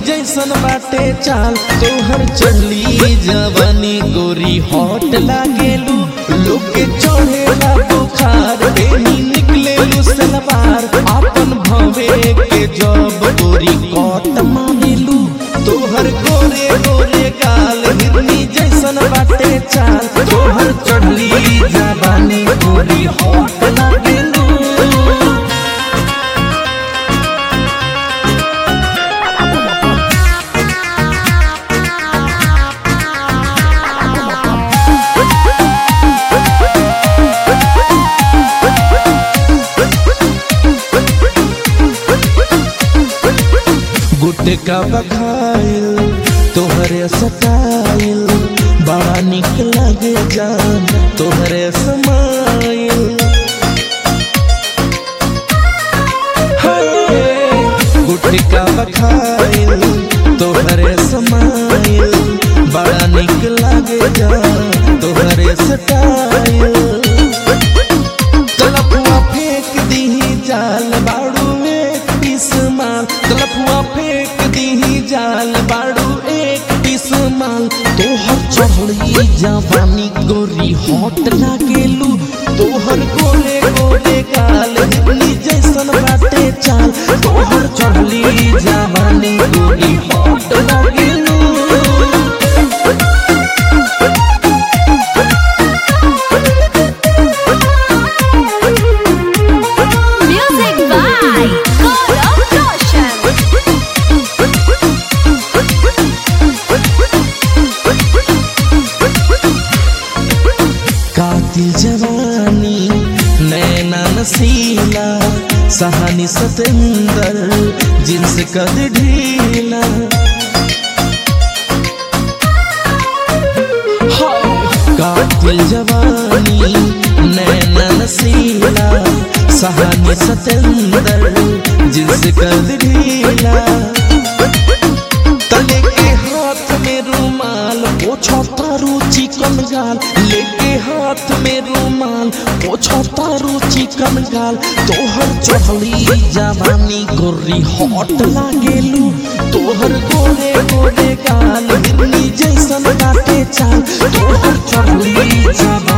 जैसन बाटे चाल तोहर चली जवानी गोरी हॉट लागेलू लोग के चढ़ेला बुखार देनी निकलेलू सलवार अपन भवे के जब गोरी कट मारेलू तोहर गोरे गोरे गाल हिरनी जैसन बाटे चाल तोहर चढ़ली जवानी गोरी हॉट लागेलू गुटका बखाइल तोहरे सटाइल बड़ा निक लगे जान तोहरे समाइल हाय, गुटका बखाइल तोहरे समाइल बड़ा निक लगे जान तोहरे सटाइल तलपुआ फेंक दीही जाल बाड़ू एक पीस माल तलपुआ फेंक दीही जाल बाड़ू एक पीस माल तोहर चढ़ी जवानी गोरी हॉट लागेलू तोहर गोरे गोरे गाल हिरनी जैसन बाटे चाल तोहर चढ़ली जवानी गोरी हॉट लागेलू Music by Gaurav Roshan. कातिल जवानी नैना नसीला सहानी सतेंदर जिन्स कद ढीला कातिल जवानी नैना नसीला सहानी सतेंदर जिन्स कद ढीला तले के हाथ में रुमाल पोछो तारू चिकन गाल लेके हाथ में रुमाल पोछो तारू चिकन गाल तोहर चढ़ली जवानी गोरी हॉट लागेलू तोहर गोरे गोरे गाल हिरनी जैसन काटे चाल तोहर चढ़ली जवानी